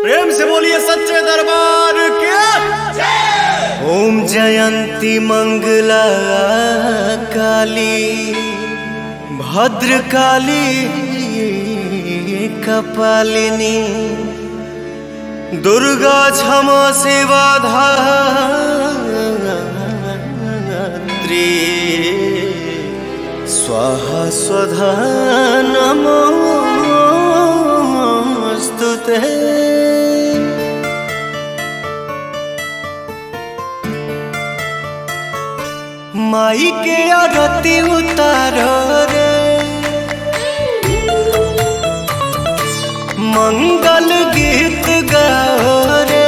प्रेम से बोलिए सच्चे दरबार के ओम जयंती मंगला काली भद्र काली कपालिनी दुर्गा क्षमा सेवा धात्री स्वाहा स्वधा नमोऽस्तु ते माई के आरती उतारो रे मंगल गीत गाओ रे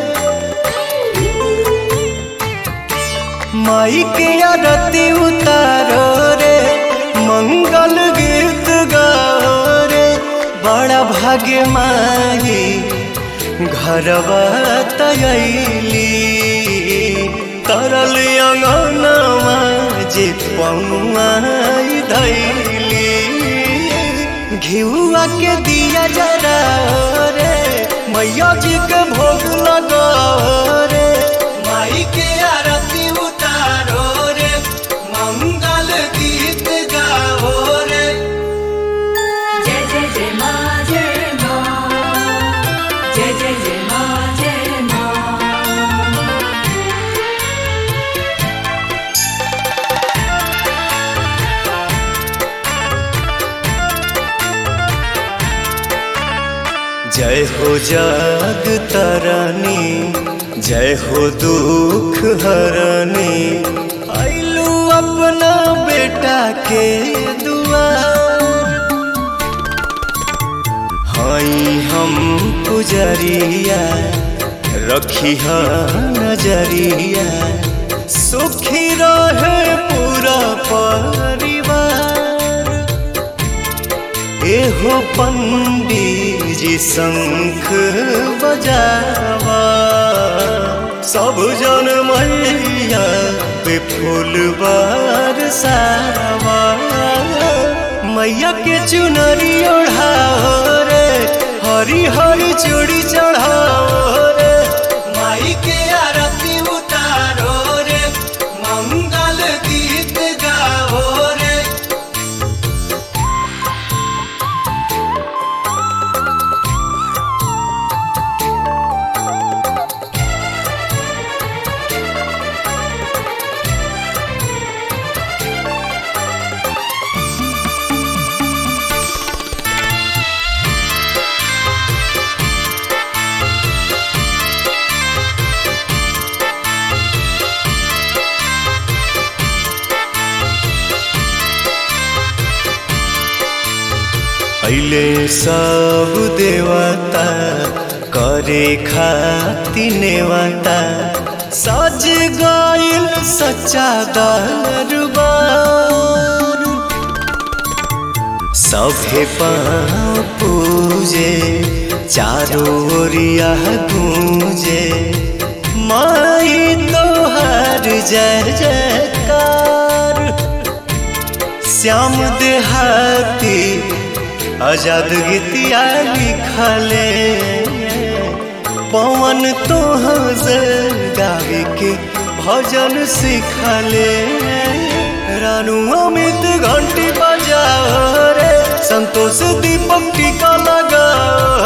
माई के आरती उतारो रे मंगल गीत गाओ रे बड़ा भाग्य माई घरवा तयली तरल अंगनवा जे पौआई धैली घिउआ के दिया जरा रे मैया जी के भोग लगा रे माई के आरती उतारो रे मंगल गीत गाओ रे जय जय जय मा जय मा जय जय जय मा जय मा जय हो जग तरनी जय हो दुख हरनी आइलू अपना बेटा के दुआर हई हम पुजरिया रखी नजरिया सुखी रहे पूरा परिवार एहो पंडित जी शंख बजावा सब जन मैया पे फूल बरसावा मैया के चुनरी ओढ़ाओ रे हरी हरी चूड़ी चढ़ाओ रे माई के आरती उतारो रे मंगल गीत गाओ रे अइले सब देवता करे खाति नेवता सज गइल सच्चा दरबार सभे पाँव पूजे चारों ओरिया गूंजे माई तोहर जय जयकार श्याम देहाती आजाद गीतिया लिखले पवन तोहर गावे के भजन सिखले रानू अमित घंटी बजाओ रे संतोष दीपक टीका लगाओ